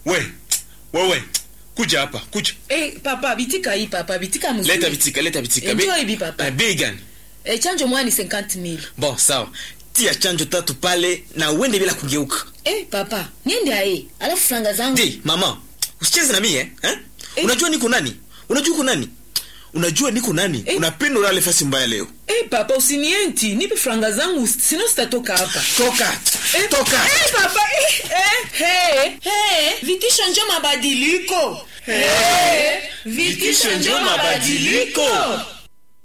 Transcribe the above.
we wewe kuja hapa kuja Eh, papa bitika hii papa bitika mzuri. leta bitika leta bitika Enjoy Be- bi papa. Eh, bei gani Eh, chanjo moja ni 50000. bon sawa tia chanjo tatu pale na uende bila kugeuka Eh, papa, niende ae. Alafu franga zangu. Di, mama usicheze na mie eh? Eh. unajua niko nani unajua uko nani unajua niko nani Eh. unapenda ulale fasi mbaya leo Eh, papa usinienti, nipe franga zangu sino sitatoka hapa. toka Eh, toka Eh, papa, eh, eh, hey, hey, vitisho njo mabadiliko. Eh, vitisho njo mabadiliko.